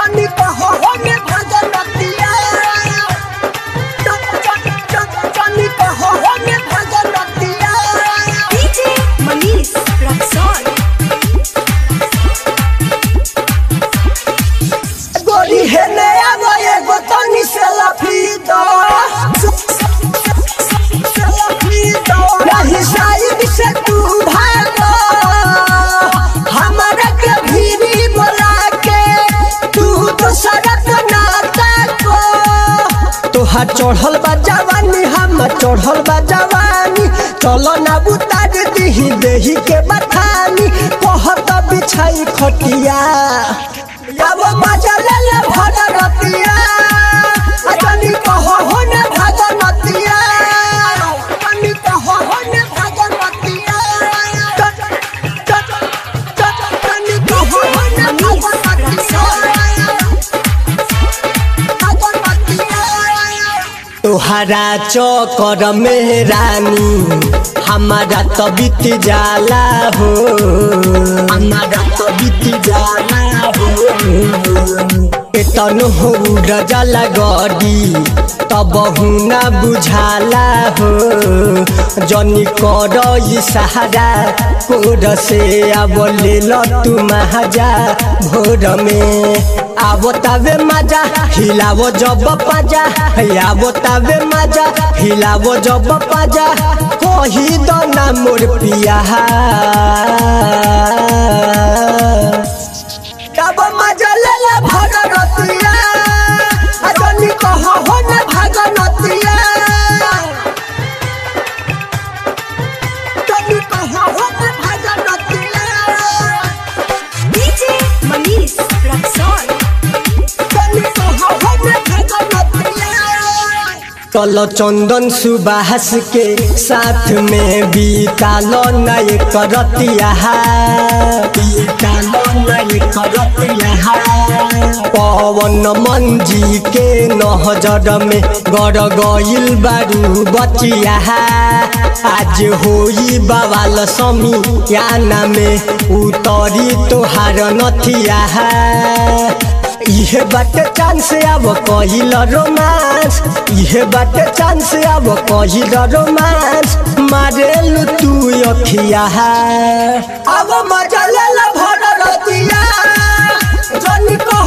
जनी कहो होने भगवतिया जनी कहो होने भगवतिया DJ Manish Raxon. गोरी है नया वो एगो तनी से लफीदो नहीं साइड से तू भागो हमारा के भीरी बोला के तू तो सड़क नाता को तोहार चढ़ल बा जवानी हम चढ़ल बा जवानी चलो ना उतार दीही देही के बथानी कहत बिछाई खटिया अब मजा ले ले भगवतिया अजनी कहो हो ने भगवतिया अजनी कहो हो ने भगवतिया अजनी कहो हो ने भगवतिया तोहरा चौकर में रानी हमारा तो बीत जाला हो हमारा तो बीत जाला हो तन हो जाला गड़ी तब ना बुझाला हो जनी कर सहारा कोर से अब ले लो तू महाजा भोर में आवो तबे मजा हिलावो जब पाजा आवो तबे मजा हिलावो जब पाजा कही दो ना मोर पिया तब मजा ले ले भगवतिया अजनी कहो हो न भगवतिया जनी कहो हो न भगवतिया DJ Manish Raxon. कल चंदन सुबास के साथ में बीतालो नय करतिया बीतालो नय करतिया पवन मंजी के नहजर में गड़ गइल बारू बचिया आज होई बवाल समी याना में उतरी तोहार नथिया इहे बाटे चांस अब कहिल रोमांस इहे बाटे चांस अब कहिल रोमांस मारेल तू अखिया अब मजा ले भर रतिया जनी को